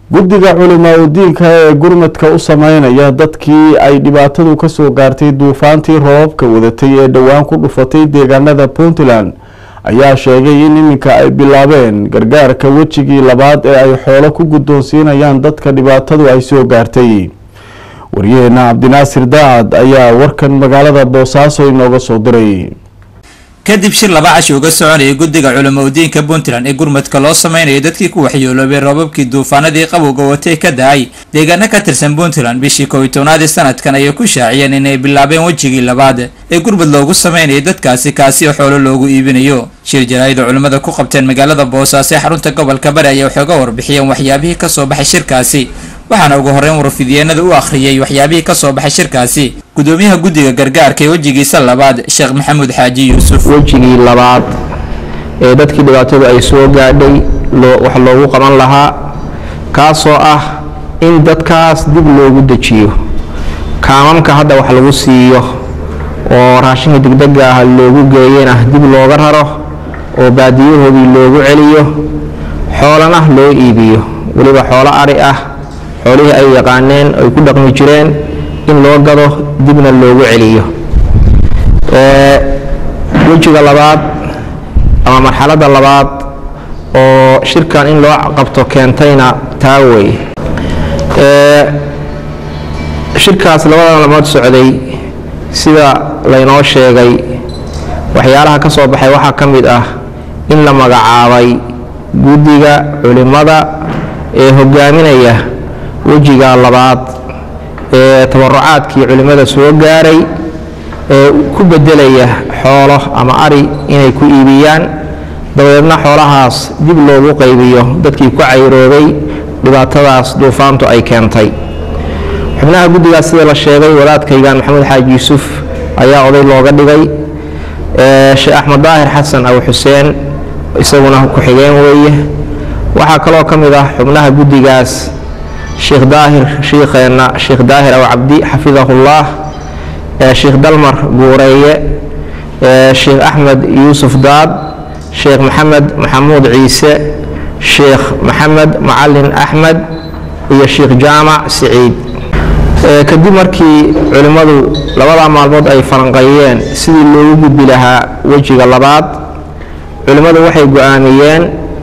guddiga culimaa udiinka ee gurmadka u sameynaya dadkii ay dhibaatadu kasoo gaartay duufaantii roobabka wadatay ee dhowaan ku dhufatay deegaanada puntland ayaa sheegay in iminka ay bilaabeen gargaarka wejigii labaad ee ay xoolo ku guddoonsiinayaan dadka dhibaatadu ay soo gaartay waryaheena cabdinaasir daacad ayaa warkan magaalada boosaaso inooga soo diray kadib shir laba cashi uga soconayay guddiga culimaudiinka puntland ee gurmadka loo sameynaya dadkii ku waxyeeloobay roobabkii duufaanadii qabowga watay ka da-ay deegaano ka tirsan puntland bishii kow iyo tobnaadii sanadkan ayay ku shaaciyeen inay bilaabeen wejigii labaad ee gurmad loogu sameynayay dadkaasi kaasi oo xoolo loogu iibinayo shir jaraa'ida culimmada ku qabteen magaalada boosaaso ee xarunta gobolka bari ayay waxooga warbixiyeen waxyaabihii kasoo baxay shirkaasi waxaana ugu horreyn warfidyeennada u akhriyey waxyaabihii kasoo baxay shirkaasi gudoomiyaha guddiga gargaarka ee wejigiisa labaad sheekh maxamuud xaaji yuusuf wejigii labaad ee dadkii dhibaatadu ay soo gaadhay wax loogu qaban lahaa kaasoo ah in dadkaas dib loogu dejiyo kaamamka hadda wax lagu siiyo oo raashinka degdega ah loogu geeyena dib looga raro oo baadiyahoodii loogu celiyo xoolana loo iibiyo weliba xoolo ari ah xoolihii ay yaqaaneen ay ku dhaqmi jireen in loo gado dibna loogu celiyo wejiga labaad ama marxaladda labaad oo shirkan in loo qabto keentayna taa wey shirkaas labada maalmood socday sida laynoo sheegay waxyaalaha ka soo baxay waxaa ka mid ah in la magacaabay guddiga culimmada ee hogaaminaya wejiga labaad ee tabarucaadkii culimmada soo gaaray ee ku bedelaya xoolo ama ari inay ku iibiyaan dabadeedna xoolahaas dib loogu qaybiyo dadkii ku cayroobay dhibaatadaas duufaantu ay keentay xubnaha guddigaas sida la sheegay wadaadkaygan maxamuud xaaji yuusuf ayaa oday looga dhigay sheekh axmed daahir xasan aw xuseen isaguna ku-xigeen weeye waxaa kaloo ka mid ah xubnaha guddigaas sheekh daahir shiikheenna sheekh daahir aw cabdi xafidahullah sheekh dalmar guureeye sheekh axmed yuusuf daad sheekh maxamed maxamuud ciise sheekh maxamed macalin axmed iyo sheekh jaamac siciid kadib markii culimmadu labadaa maalmood ay falanqeeyeen sidii loogu gudbi lahaa wejiga labaad culimmadu waxay go-aamiyeen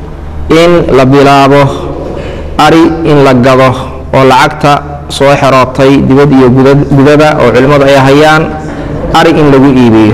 in la bilaabo ari in la gado oo lacagta soo xerootay dibad iyo gudada oo culimmadu ay hayaan ari in lagu iibiyo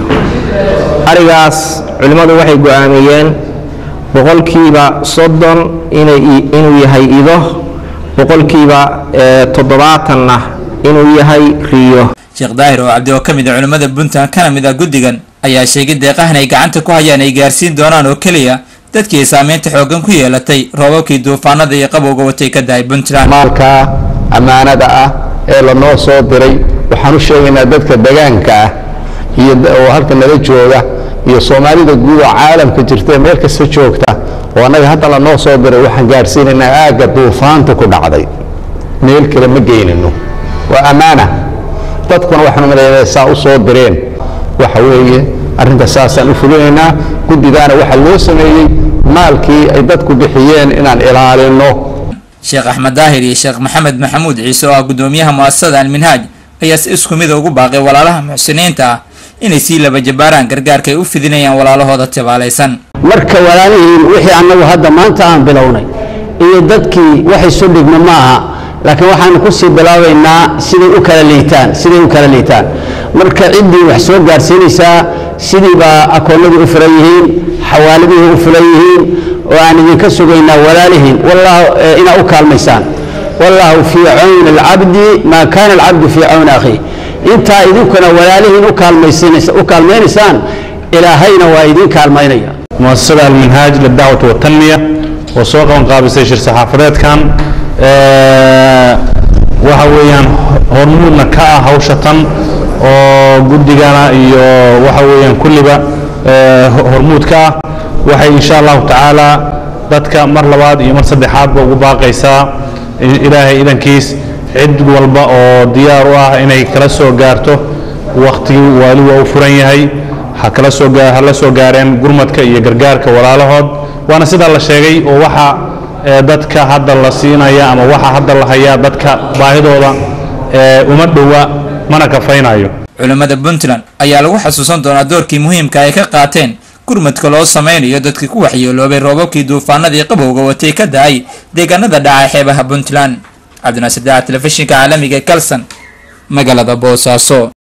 arigaas culimmadu waxay go-aamiyeen boqolkiiba soddon inuu yahay ido boqolkiiba toddobaatanna inuu yahay riyo sheekh daahir oo cabdi oo ka mid a culimmada puntland kana mid ah guddigan ayaa sheegay deeqahan ay gacanta ku hayaan ay gaarsiin doonaan oo keliya dadkii saameynta xooggan ku yeelatay roobabkii duufaanada iyo qabowga watay ka dahay puntland maalka ammaanada ah ee lanoo soo diray waxaan u sheegaynaa dadka degaanka ah iyo oo halka nala jooga iyo soomaalida guud oo caalamka jirta meel kasta joogta oo annaga hadda lanoo soo diray waxaan gaadhsiinaynaa aagga duufaanta ku dhacday meel kale ma geynino waa ammaana dadkuna waxaanu malaynaa saa u soo direen waxa weeye arrinta saasaan u fulinaynaa guddigaana waxaa loo sameeyey maalkii ay dadku bixiyeen inaan ilaalino sheekh axmed daahir iyo sheekh maxamed maxamuud ciise oo ah guddoomiyaha mu'asasada alminhaaj ayaa si isku mida ugu baaqay walaalaha muxsiniinta ah inay sii laba jabaaraan gargaarka ay u fidinayaan walaalahooda tibaalaysan marka walaalihiin wixii annagu hadda maanta aan bilownay iyo dadkii waxay soo dhigma ma aha laakiin waxaanu ku sii bilaabaynaa siday u kala liitaan siday u kala liitaan marka ciddii wax soo gaarsiinaysaa sidiibaa akoonnadii u furan yihiin xawaaladihii u furan yihiin oo aan idinka sugaynaa walaalihiin wallahu inaa u kaalmaysaan wallahu fii cawni alcabdi maa kaana alcabdu fii cawni akhiih intaa idinkuna walaalihiin u kaalmaynaysaan ilaahayna waa idin kaalmaynaya muasasada alminhaaj lidacwati watanmiya oo soo qaban qaabisay shir saxaafadeedkan waxa weeyaan hormuudna ka ah hawsha tan oo guddigana iyo waxa weeyaan kulliba hormuud ka ah waxay insha allahu tacaala dadka mar labaad iyo mar saddexaadba ugu baaqaysaa ilaahay idankiis cid walba oo diyaar u ah inay kala soo gaarto waktigii waali waa u furan yahay ha kala soo hala soo gaareen gurmadka iyo gargaarka walaalahood waana sidaa la sheegay oo waxa ee dadka hadda la siinaya ama waxa hadda la hayaa dadka baahidooda ee uma dhowa mana kafaynayo culimmada puntland ayaa lagu xasuusan doonaa doorkii muhiimka ay ka qaateen gurmadka loo sameynayo dadkii ku waxyeeloobay roobabkii duufaanadii qabowga watay ka da-ay deegaanada dhaca xeebaha puntland cabdinaasir daaca telefishinka caalamiga ee kalson magaalada boosaaso